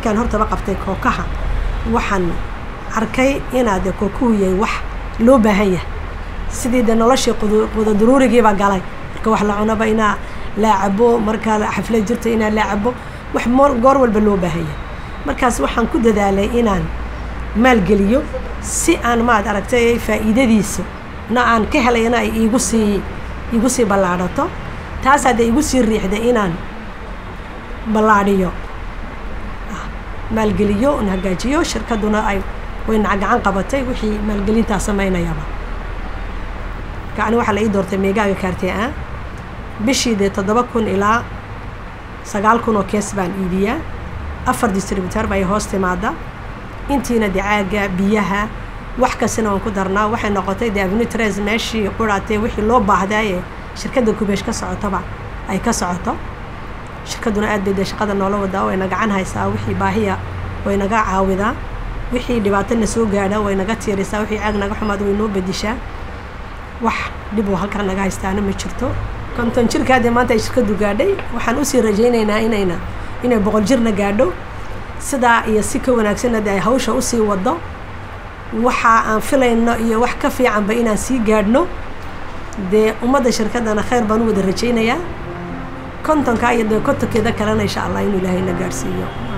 markaan hortaba qabtay kookaha waxaan arkay inaa dee kookuhu yahay wax loo baahan yahay sidii dee noloshii quda daruurigiibaa galay marka wax la cunaba inaa laa cabo markaa xaflad jirta inaa laa cabo wax goor walba loo baahan yahay markaas waxaan ku dadaalay inaan maalgeliyo si aan maad aragtay faa'iidadiisa na aan ka helayna ay iigu sii iigu sii ballaadhato taas haddee igu sii riixday inaan ballaadhiyo maalgeliyo n hagaajiyo shirkadduna ay wayna gacan qabatay wixii maalgelintaa samaynayaba gacni waxaa la ii doortay meegaaga kaartee ah bishii dee toddoba kun ilaa sagaal kun oo kees baan iibiyaa afar distributar bay hoos timaada intiina dee caaga biyaha wax kastana waan ku darnaa waxay noqotay dee avnitres meeshii quraatee wixii loo baahdaaye shirkadda kubeesh ka socotaba ay ka socoto shirkadduna aad bay dee shaqada noola wadaa wayna gacan haysaa wixii baahiya way naga caawidaa wixii dhibaatona soo gaadha way naga tiirisaa wixii caag naga xumaad way noo bedishaa wax dhib oo halkaa naga haystaana ma jirto konton jirkaadee maanta ay shirkaddu gaadhay waxaan usii rajaynaynaa inayna inay boqol jirna gaadho sidaa iyo si ka wanaagsanna dee ay hawsha usii waddo waxa aan filayno iyo wax ka fiicanba inaan sii gaadhno dee ummadda shirkaddana khayr baan u wada rajaynayaa kontonkaa iyo dee kontonkeeda kalena insha allah inuu ilaahayna gaadhsiiyo